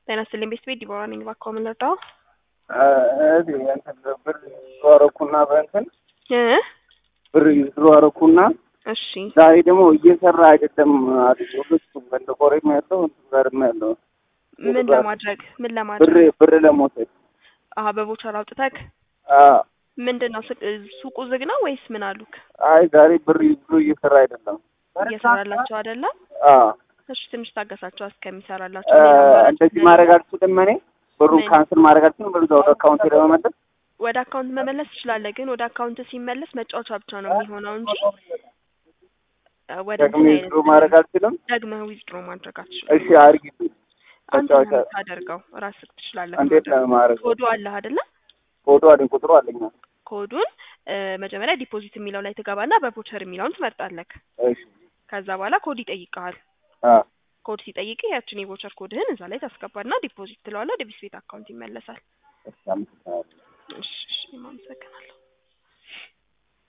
ጤና ይስጥልኝ ቤት ቤት ዲቦራ ነኝ። እባክዎ ምን ልርዳው? እዚህ እንትን ብር ይዝሮ አረኩና በእንትን እ ብር ይዝሮ አረኩና እሺ ዛሬ ደግሞ እየሰራ አይደለም አሉ። ሁለቱም እንደ ቆሬም ያለው እንትን ጋርም ያለው ምን ለማድረግ ምን ብር ለማድረግ ብር ለመውሰድ አሀ በቦቸር አውጥተክ አዎ። ምንድን ነው ሱቅ- ሱቁ ዝግ ነው ወይስ ምን አሉክ? አይ ዛሬ ብር ይዝሮ እየሰራ አይደለም። እየሰራላቸው አይደለም? አዎ እሺ ትንሽ ታገሳቸው እስከሚሰራላቸው። እ ሌላ አማራጭ እንደዚህ ስለሌለ ማድረግ አልችልም እኔ ብሩን ምን? ካንስል ማድረግ አልችልም። ብሩ ወደ አካውንቴ ለመመለስ ወደ አካውንት መመለስ ትችላለህ፣ ግን ወደ አካውንት ሲመለስ መጫወቻ ብቻ ነው የሚሆነው እንጂ እ ወደ ደግሜ እንትን ይዝሮ አይነት ማድረግ አልችልም። ደግመህ ዊዝድሮ ማድረግ አትችልም። እሺ አድርጊልኝ። አንተ ነው መጫወቻ የምታደርገው፣ ራስህ ትችላለህ እንዴት ማድረግ። ነው ማድረግ? ኮዱ አለህ አይደለ? ኮዱ አለኝ ቁጥሩ አለኝ። ኮዱን እ መጀመሪያ ዲፖዚት የሚለው ላይ ትገባና በቮቸር የሚለውን ትመርጣለህ። እሺ ከዛ በኋላ ኮድ ይጠይቀሃል። አ ኮድ ሲጠይቅህ ያችን የቮቸር ኮድህን እዛ ላይ ታስገባና ዲፖዚት ትለዋለህ። ወደ ቢስ ቤት አካውንት ይመለሳል። እሺ አመሰግናለሁ። እሺ እሺ፣ እኔም አመሰግናለሁ።